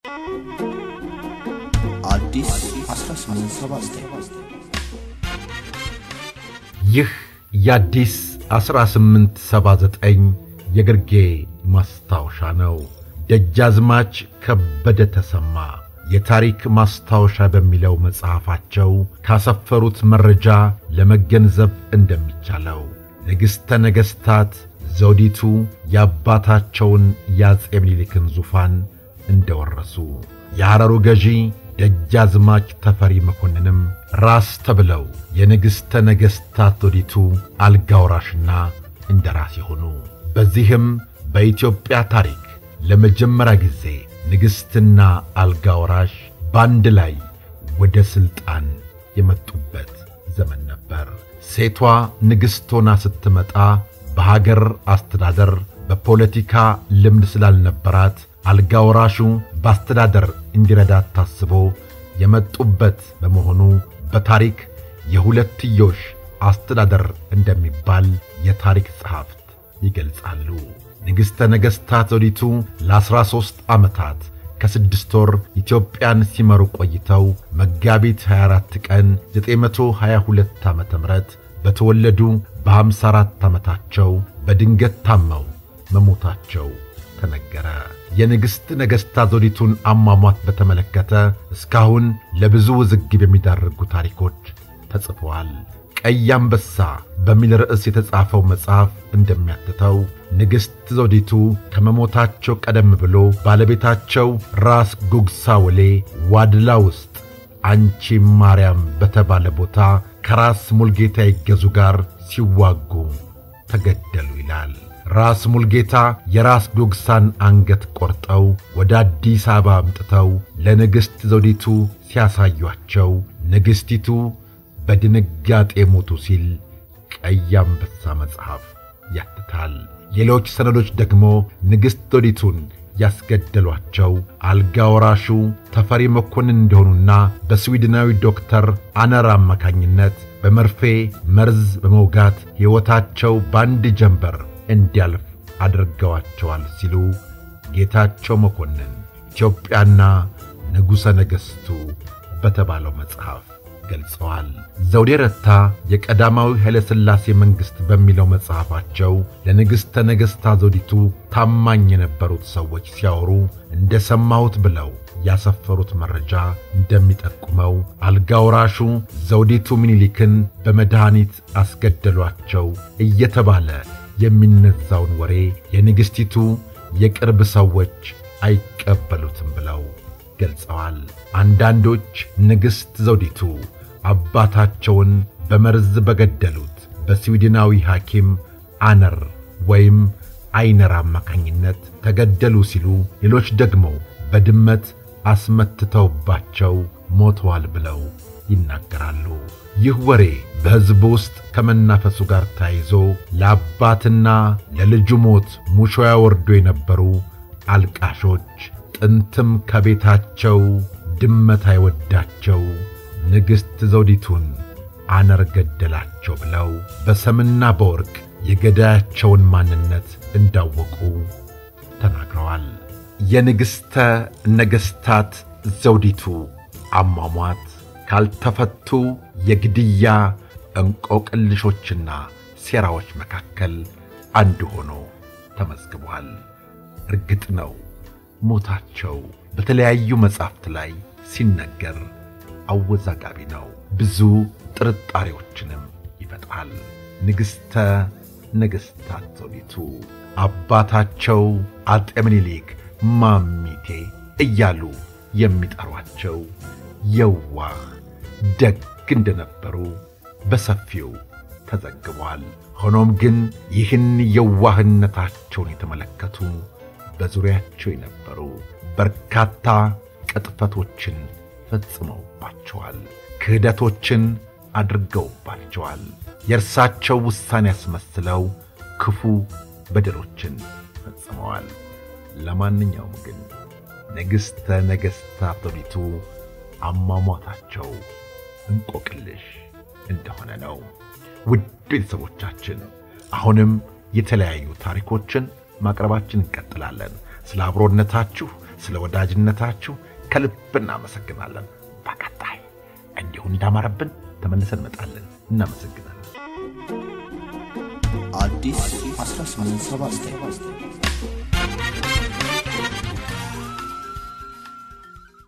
አዲስ 1879 ይህ የአዲስ 1879 የግርጌ ማስታወሻ ነው። ደጃዝማች ከበደ ተሰማ የታሪክ ማስታወሻ በሚለው መጽሐፋቸው ካሰፈሩት መረጃ ለመገንዘብ እንደሚቻለው ንግሥተ ነገሥታት ዘውዲቱ የአባታቸውን የአፄ ምኒልክን ዙፋን እንደወረሱ የሐረሩ ገዢ ደጃዝማች ተፈሪ መኮንንም ራስ ተብለው የንግሥተ ነገሥታት ዘውዲቱ አልጋ ወራሽና እንደራሴ ሆኑ። በዚህም በኢትዮጵያ ታሪክ ለመጀመሪያ ጊዜ ንግሥትና አልጋ ወራሽ በአንድ ላይ ወደ ሥልጣን የመጡበት ዘመን ነበር። ሴቷ ንግሥት ሆና ስትመጣ በሀገር አስተዳደር በፖለቲካ ልምድ ስላልነበራት አልጋ ወራሹ በአስተዳደር እንዲረዳት ታስቦ የመጡበት በመሆኑ በታሪክ የሁለትዮሽ አስተዳደር እንደሚባል የታሪክ ጸሐፍት ይገልጻሉ። ንግሥተ ነገሥታት ዘውዲቱ ለዐሥራ ሦስት ዓመታት ከስድስት ወር ኢትዮጵያን ሲመሩ ቆይተው መጋቢት 24 ቀን 922 ዓ ም በተወለዱ በ54 ዓመታቸው በድንገት ታመው መሞታቸው ተነገረ። የንግሥት ነገሥታት ዘውዲቱን አሟሟት በተመለከተ እስካሁን ለብዙ ውዝግብ የሚዳርጉ ታሪኮች ተጽፈዋል። ቀይ አንበሳ በሚል ርዕስ የተጻፈው መጽሐፍ እንደሚያትተው ንግሥት ዘውዲቱ ከመሞታቸው ቀደም ብሎ ባለቤታቸው ራስ ጉግሳ ወሌ ዋድላ ውስጥ አንቺ ማርያም በተባለ ቦታ ከራስ ሙልጌታ ይገዙ ጋር ሲዋጉ ተገደሉ ይላል። ራስ ሙልጌታ የራስ ጉግሳን አንገት ቆርጠው ወደ አዲስ አበባ አምጥተው ለንግሥት ዘውዲቱ ሲያሳዩአቸው ንግሥቲቱ በድንጋጤ ሞቱ ሲል ቀይ አንበሳ መጽሐፍ ያትታል። ሌሎች ሰነዶች ደግሞ ንግሥት ዘውዲቱን ያስገደሏቸው አልጋ ወራሹ ተፈሪ መኮንን እንደሆኑና በስዊድናዊ ዶክተር አነር አማካኝነት በመርፌ መርዝ በመውጋት ሕይወታቸው በአንድ ጀንበር እንዲያልፍ አድርገዋቸዋል ሲሉ ጌታቸው መኮንን ኢትዮጵያና ንጉሠ ነገሥቱ በተባለው መጽሐፍ ገልጸዋል። ዘውዴ ረታ የቀዳማዊ ኃይለ ሥላሴ መንግሥት በሚለው መጽሐፋቸው ለንግሥተ ነገሥታት ዘውዲቱ ታማኝ የነበሩት ሰዎች ሲያወሩ እንደ ሰማሁት ብለው ያሰፈሩት መረጃ እንደሚጠቁመው አልጋ ወራሹ ዘውዲቱ ምኒልክን በመድኃኒት አስገደሏቸው እየተባለ የሚነዛውን ወሬ የንግሥቲቱ የቅርብ ሰዎች አይቀበሉትም ብለው ገልጸዋል። አንዳንዶች ንግሥት ዘውዲቱ አባታቸውን በመርዝ በገደሉት በስዊድናዊ ሐኪም አነር ወይም አይነር አማካኝነት ተገደሉ ሲሉ፣ ሌሎች ደግሞ በድመት አስመትተውባቸው ሞተዋል ብለው ይናገራሉ። ይህ ወሬ በሕዝብ ውስጥ ከመናፈሱ ጋር ተያይዞ ለአባትና ለልጁ ሞት ሙሾ ያወርዱ የነበሩ አልቃሾች ጥንትም ከቤታቸው ድመት አይወዳቸው ንግሥት ዘውዲቱን አነር ገደላቸው ብለው በሰምና በወርቅ የገዳያቸውን ማንነት እንዳወቁ ተናግረዋል። የንግሥተ ነገሥታት ዘውዲቱ አሟሟት ካልተፈቱ የግድያ እንቆቅልሾችና ሴራዎች መካከል አንዱ ሆኖ ተመዝግቧል። እርግጥ ነው ሞታቸው በተለያዩ መጻሕፍት ላይ ሲነገር አወዛጋቢ ነው። ብዙ ጥርጣሬዎችንም ይፈጥራል። ንግሥተ ነገሥታት ዘውዲቱ አባታቸው አጤ ምኒልክ ማሚቴ እያሉ የሚጠሯቸው የዋህ ደግ እንደነበሩ በሰፊው ተዘግቧል። ሆኖም ግን ይህን የዋህነታቸውን የተመለከቱ በዙሪያቸው የነበሩ በርካታ ቅጥፈቶችን ፈጽመውባቸዋል። ክህደቶችን አድርገውባቸዋል። የእርሳቸው ውሳኔ ያስመስለው ክፉ በደሎችን ፈጽመዋል። ለማንኛውም ግን ንግሥተ ነገሥታት ዘውዲቱ አሟሟታቸው እንቆቅልሽ እንደሆነ ነው። ውድ ቤተሰቦቻችን አሁንም የተለያዩ ታሪኮችን ማቅረባችን እንቀጥላለን። ስለ አብሮነታችሁ ስለ ወዳጅነታችሁ ከልብ እናመሰግናለን። በቀጣይ እንዲሁ እንዳማረብን ተመልሰን እንመጣለን። እናመሰግናለን። አዲስ 1879